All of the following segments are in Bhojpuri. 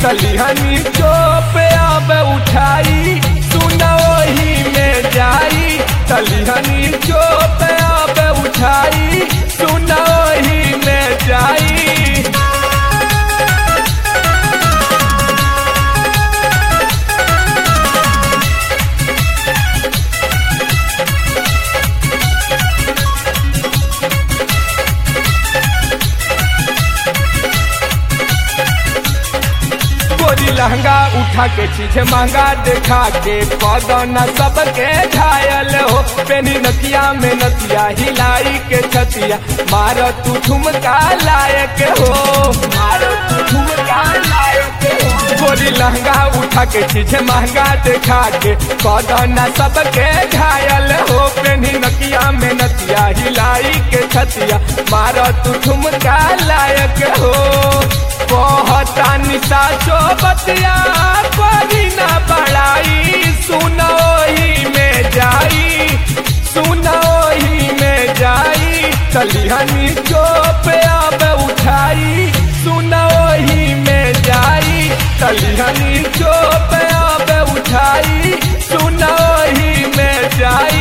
तलिहनी चोप अब उठाई सुन वही में जाई तलिहनी चोप अब उठाई सुन वही में जाई गोरी लहंगा उठा के चीज महंगा देखा के कदना सबके घायल हो पेनी नतिया में नतिया हिलाई के छतिया मार तू ठुमका लायक हो मार तू ठुमका लायक हो गोरी लहंगा उठा के चीज महंगा देखा के कदना सबके घायल हो पेनी नकिया में नतिया हिलाई के छतिया मार तू ठुमका लायक हो कहता निशा चो बतिया कोई ना बड़ाई सुनो ही में जाई सुनो ही में जाई तलिहनी चोप अब उठाई सुनो ही में जाई तलिहनी चोप अब उठाई सुनो ही में जाई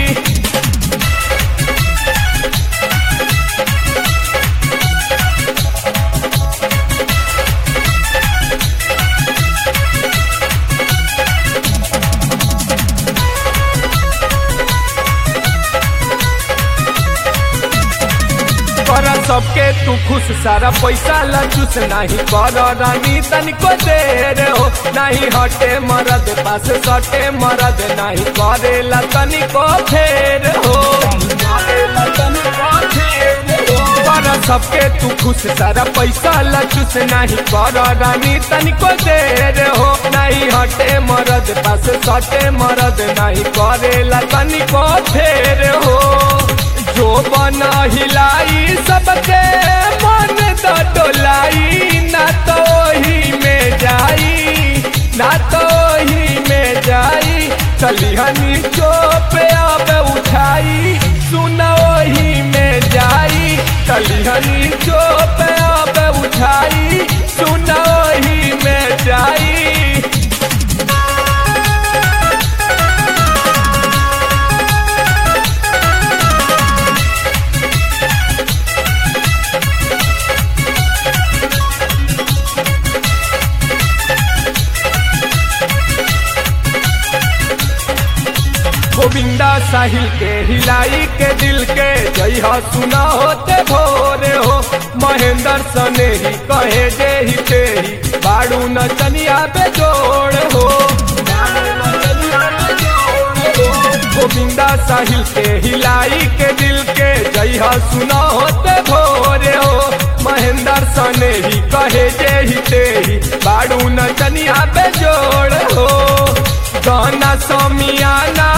कर सबके तू खुश सारा पैसा लचुस नहीं कर रानी तनिको देर हो नहीं हटे मरद पास सटे मरद नहीं करेला तनिको फेर हो कर सबके तू खुश सारा पैसा लचुस नहीं कर रानी तनिको देर हो नहीं हटे मरद पास सटे मरद नहीं करेला तनिको फेर हो जो बना हिलाई सबके मन तो डोलाई ना तो ही में जाई ना तो ही में जाई तलिहनी चोप अब उठाई सुनो ही में जाई तलिहनी चोप अब उठाई सुनो ही में जाई गोविंदा साहिल के हिलाई के दिल के जय हो सुना होते भोरे हो महेंद्र सने ही कहे जे ही ते ही बाड़ू न चनिया पे जोड़ हो गोविंदा साहिल के हिलाई के दिल के जय हो सुना होते भोरे हो महेंद्र सने ही कहे जे ही ते ही बाड़ू न चनिया पे जोड़ हो गाना समियाना